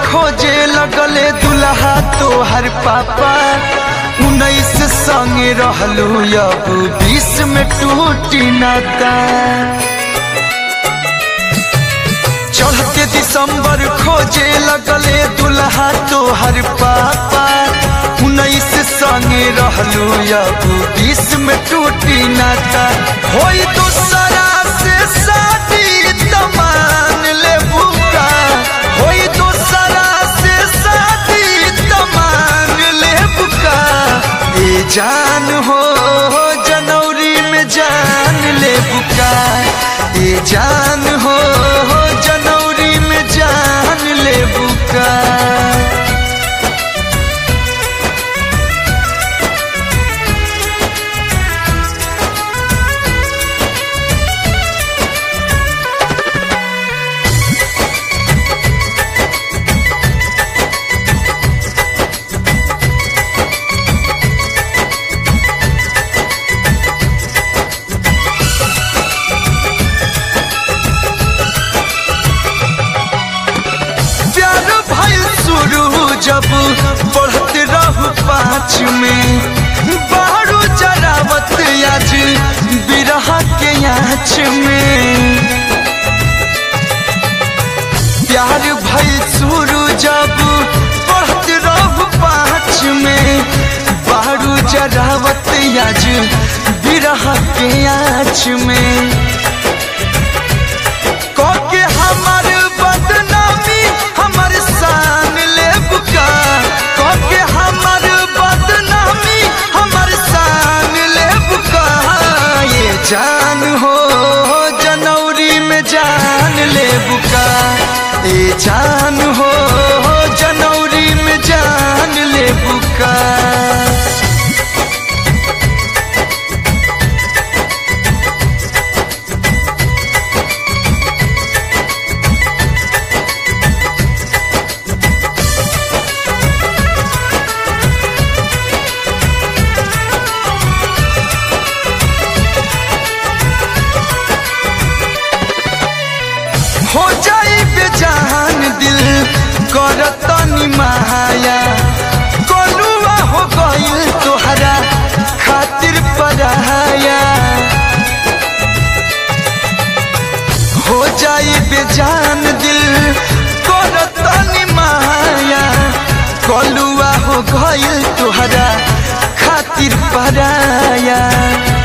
खोजे लगले दुल्हा तोहर पापा उन्नीस संगे रहलू अब बीस में टूटी नाता चढ़ते दिसंबर खोजे लगले दुल्हा तोहर पापा उन्नीस संगे रहलू अब बीस में टूटी नाता होई दूसरा से शादी तमान ले बुका होई दूसरा से शादी तमान ले बुका ए जान हो जनवरी में जान ले बुका ए जान हो जनवरी में जान ले बुका प्यार भइल शुरू जब बढ़त रहू पाँच में बारू जरावत आज बिरह के आँच में प्यार भइल शुरू जब बढ़त रहू पाँच में बारू जरावत आज बिरह के आँच में के हमर बदनामी हमर शान ले बुका के हमर बदनामी हमर शान ले बुका ये जान हो जनवरी में जान ले बुका ये जान हो जनवरी में जान ले बुका हो जाई बेजान दिल करतनी माया कोलुआ हो गइल तोहरा खातिर पराया हो जाई बेजान दिल करतनी माया कोलुआ हो गइल तोहरा खातिर पराया